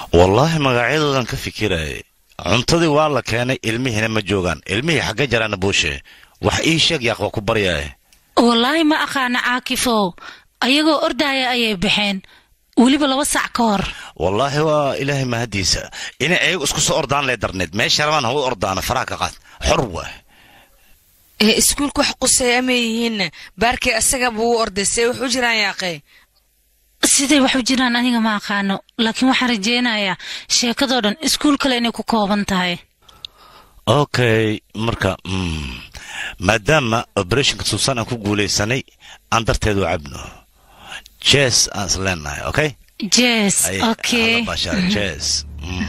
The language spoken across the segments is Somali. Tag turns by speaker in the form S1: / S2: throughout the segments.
S1: wallaahi magacyadoodan ka fikirayay cuntadii waa la keenay ilmihiina ma joogaan ilmihii xagga jaraana buushe wax ii sheeg yaaq waa ku baryaye
S2: wallaahi ma aqaana caakifow ayagoo ordaaya ayay baxeen weliba laba sac ka hor
S1: wallaahi waa ilaahay mahadiisa inay ayagu isku soo ordaan lee darneed meesha rabaan hawa ordaana faraha ka qaad xor waa
S3: ee iskuulka wax quseeya ma yihiinna baarkii asaga buu u orday see wax u jiraan yaaqee
S2: siday wax u jiraan aniga ma aqaano laakiin waxaan rajaynayaa sheekadoo dhan iskuul kale inay ku kooban tahay
S1: okay marka mm, maadaama operationka suusan aan ku guulaysanay aan darteedu cabno jes aan is leenahay okay
S2: jes
S1: Ay,
S2: okay
S1: hala baashaara, jes Mm.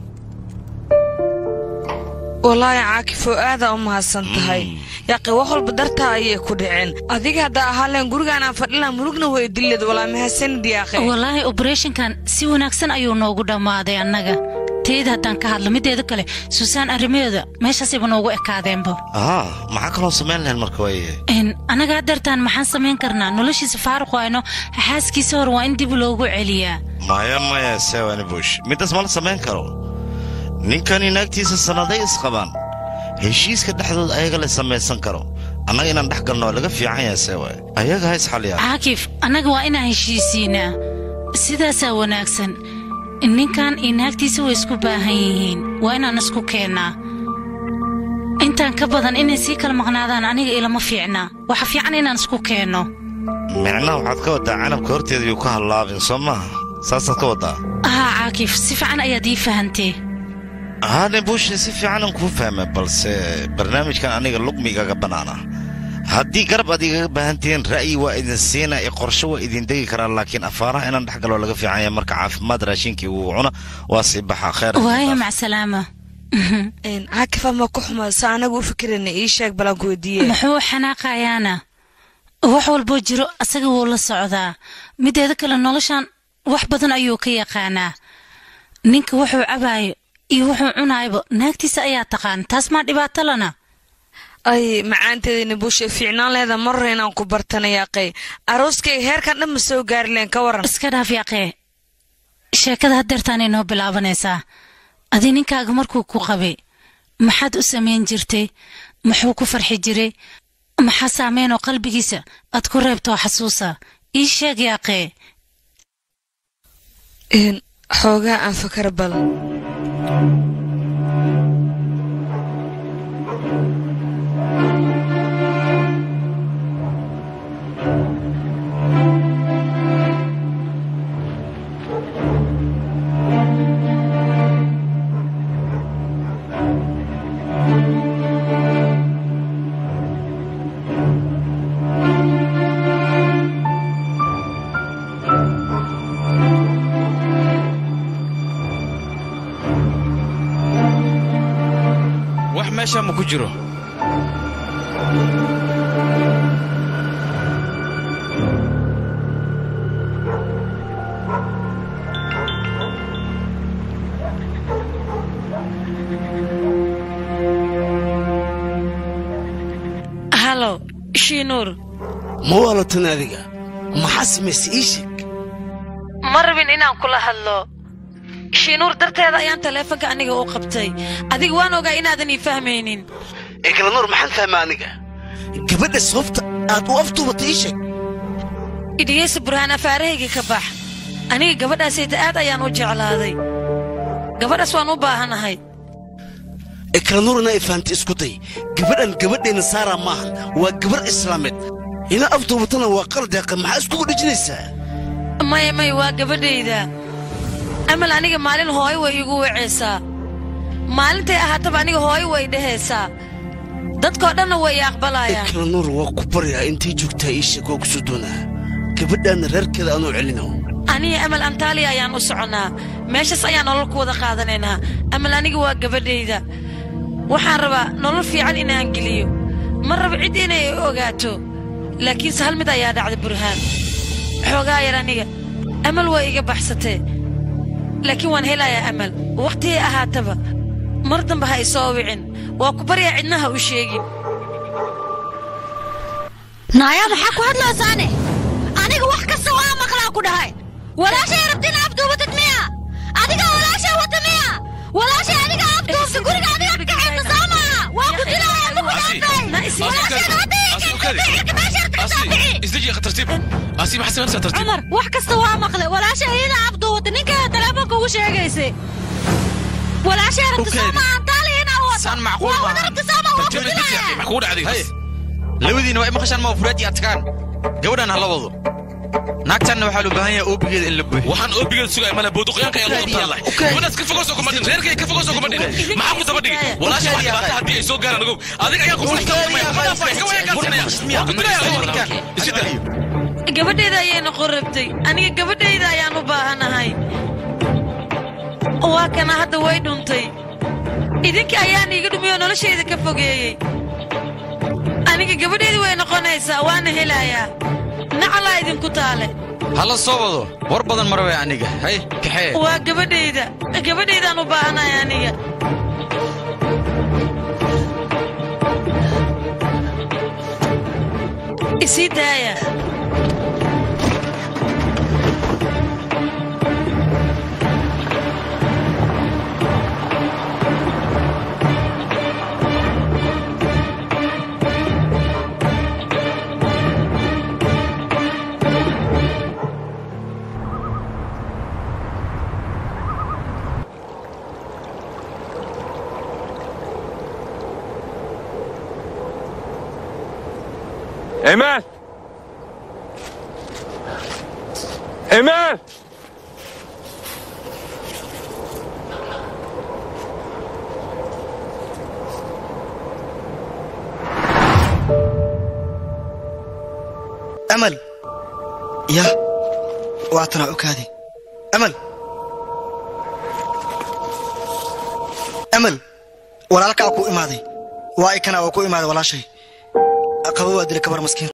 S3: wallaahi caakifoo aadaa u mahadsan tahay yaaqi wax walba dartaa ayay ku dhaceen adiga haddaa ahaaleen gurigaanaan fadhilaan mulugna way dileed walaa mahadsanid yaaqe
S2: wallaahi obereshinkan si wanaagsan ayuu noogu dhammaaday annaga teyda haddaan ka hadlo mideeda kale suusaan arrimaheeda meeshaasayba noogu ekaadeenba
S1: aha maxaa kaloo samayn lahayn marka waaye
S2: Een, annaga haddeertaan maxaan samayn karnaa noloshiisa faaruq wayno xaaskiisa hor waa in dib loogu celiyaa
S1: maya maya sewani bush midaas ma la samayn karo ninkani naagtiisa sannaday isqabaan heshiiska dhexdooda ayaga la samaysan karo annaga inaan dhex galno waa laga fiican yahay sewa ayaga ha isxaliyaan
S2: caakif annaga waa inaan heshiisiinaa sidaasaa wanaagsan ninkan iyo naagtiisa way isku baahan yihiin waa inaan isku keennaa intaan ka badan inay sii kala maqnaadaan aniga ilama fiicnaa waxa fiican inaan isku keenno
S1: micnaha waxaad ka waddaa canabka horteeda yuu ka hallaabin soo maaha saasaad ka waddaa
S2: haa caakif si fiican ayaad ii fahantee
S1: haane buushe si fiicanan kuu fahmay balse barnaamijkan aniga lugmigaga bannaana haddii garab aad igaga baahantihiin ra'yi waa idin siina iyo qorshe waa idin degi karaan laakiin afaaraha inaan dhex galoo laga fiican yahay marka caafimaad raashinkii uu cuna waa sii baxaa khayr
S2: waaya macsalaama
S3: caakifa ma ku xumaa sa anagu u fikirayna ii sheeg balan ku weydiiye
S2: muxuu xanaaqayaana wax walboo jiro asaga wuu la socdaa mideeda kale noloshan wax badan ayuu ka yaqaanaa ninka wuxuu cabaayo iyo wuxuu cunaayba naagtiisa ayaa taqaan taas maa dhibaato lana
S3: ay macaanteedina buushe fiicnaan leeda marre inaan ku bartana yaaqay arooskayga heerkan dhan ma soo gaari leen ka waran
S2: iska dhaaf yaaqee sheekada haddeertaan inoo bilaabanaysaa adi ninkaaga markuu ku qabay maxaad u samayn jirtay muxuu ku farxi jiray maxaa saameynoo qalbigiisa aad ku reebtoo xasuusa ii sheeg yaaqee
S3: Een, xoogaa aan fakar badan
S4: wax meesha ma ku jiro
S3: halo shiinuur
S5: ma waalatan adiga maxaa samayse ii sheeg
S3: ma rabin inaan kula hadlo shiinuur darteeda ayaan taleefanka aniga u qabtay adiga waan ogaa inaadan ii fahmaynin
S5: eeglanuur maxaan fahma aniga gabadha sababta aad u aftuubatay ii sheeg
S3: idhigaysa burhaan afaarahayga ka bax aniga gabadhaasayta aad ayaan u jeclaaday gabadhaas waan u baahanahay
S5: eklanuurna ay fahamtay isku day gabadhan gabadheenna saara maahan waa gabar islaameed ina aftuubatana waa qaldeeqa maxaa iskugu dhejinaysaa
S3: maya may waa gabadhayda amal aniga maalin hooyo way iigu wacaysaa maalintay ahaataba aniga hooyo way dhehaysaa dadkoo dhanna way i aqbalayaan
S5: eklanuur waa ku baryaa intay joogtaa ii sheeg waa ku soo doonaa gabadhaanna reerkeeda anuu celino
S3: aniga amal antaaliya ayaan u soconnaa meeshaas ayaan nolol ku wada qaadanaynaa amal aniga waa gabadhayda waxaan rabaa nolol fiican inaan geliyo ma rabo cid inay i ogaato laakiinse hal mid ayaa dhacda burhaan xoogaa yar aniga amal waa iga baxsatee laakiin waan helayaa amal wakhtigay ahaataba mar dambe ha i soo wicin waa ku baryaa cidnaha u sheegin
S6: naayaa maxaa ku hadlaysaane aniga wax kasta waa maqlaa ku dhahay walaashay rabti ina afduubatid miya adiga walaashay walaashay adiga afduubta guriga adiga ka kaxaysa soo maaha waa ku dilaya lagu
S4: Asi,
S6: dhaafay
S4: Asi,
S6: walaashay hadda
S4: Asi, ukadi.
S6: xirka meesha ka
S4: Asi,
S6: saafici
S4: isdeji akhi tartiib Asi, maxaa samaynaysaa tartiib
S6: cumar wax kasta waa maqle walaasha iyada afduubta ninkeeda teleefonka ugu sheegaysay walaashay rabta soo
S4: Ukaadi.
S6: maaha taali inaa wado
S7: Saan macquul
S6: waa
S7: maaha.
S6: wada rabta soo maaha waa ku
S4: tartiib isdeji
S6: dilaya
S4: akhi maxaa kugu dhacday
S7: Hay. labadiina waa maqashaan ma furaad iyo adkaan gabadhan hala wado naagtanna waxaa loo baahan yahay oobigeeda in la buuxiyo
S4: waxaan oobigeeda sugaya male booduqyaanka ayaa lagu qabtaan
S7: Ukaadi.
S4: gabadhaas ka fogosoo kuma dhin reerkay ka fogosoo kuma dhin maxaa ku daba dhigi walaasha wax dhibaata haddii ay soo gaaraan ogow adiga ayaa ku
S3: gabadhayda ayay noqon rabtay aniga gabadhayda ayaan u baahanahay waa kana hadda way dhuntay idinka ayaan iiga dhumiyoo noloshayda ka fogeeyey aniga gabadhayda way noqonaysaa waana helayaa nacalaa idinku taale
S7: hala soo wado war badan marwe aniga hay kaxee
S3: waa gabadhayda gabadhaydaan u baahanahay aniga isii daaya
S8: Emel! Emel!
S9: amal ya waatanaa okaade amal amal walaalkaa ku imaaday waa ikana oo ku imaaday walaashay qaba waa dilay kabar maskiin